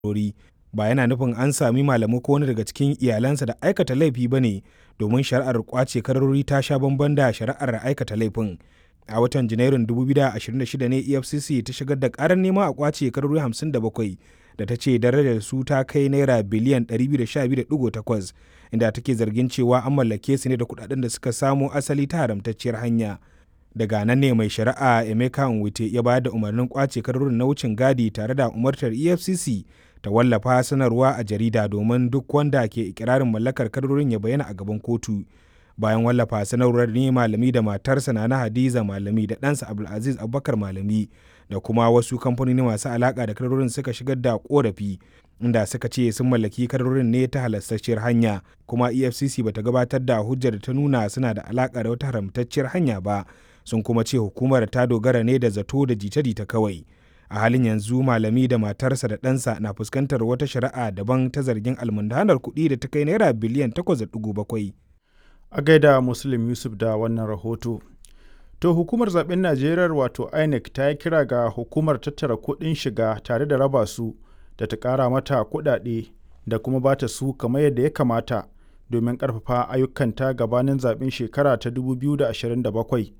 kadarori ba yana nufin an sami malamu ko wani daga cikin iyalansa da aikata laifi ba ne domin shari'ar kwace kadarori ta sha bamban da shari'ar aikata laifin a watan janairun 2026 ne efcc ta shigar da karar nema a kwace kadarori 57 da ta ce darajar su ta kai naira biliyan 212.8 inda take zargin cewa an mallake su ne da kudaden da suka samo asali ta haramtacciyar hanya daga nan ne mai shari'a emeka nwite ya bayar da umarnin kwace kadarorin na wucin gadi tare da umartar efcc ta wallafa sanarwa a jarida domin duk wanda ke ikirarin mallakar kadarorin ya bayyana a gaban kotu bayan wallafa sanarwar ne malami da matarsa na hadiza malami da ɗansa abdulaziz abubakar malami da kuma wasu kamfanoni masu alaka da kadarorin suka shigar da korafi inda suka ce sun mallaki kadarorin ne ta halastacciyar hanya kuma efcc bata gabatar da hujjar da ta nuna suna da alaka da wata haramtacciyar hanya ba sun kuma ce hukumar ta dogara ne da zato da jita-jita kawai a halin yanzu malami da matarsa da ɗansa na fuskantar wata shari'a daban ta zargin almundanar kuɗi da ta kai naira biliyan 8.7 a gaida muslim yusuf da wannan rahoto to hukumar zaben najeriya wato inec ta yi kira ga hukumar tattara kuɗin shiga tare da raba su da ta ƙara mata kuɗaɗe da kuma ba ta su kamar yadda ya kamata domin ƙarfafa ayyukanta gabanin zaben shekara ta 2027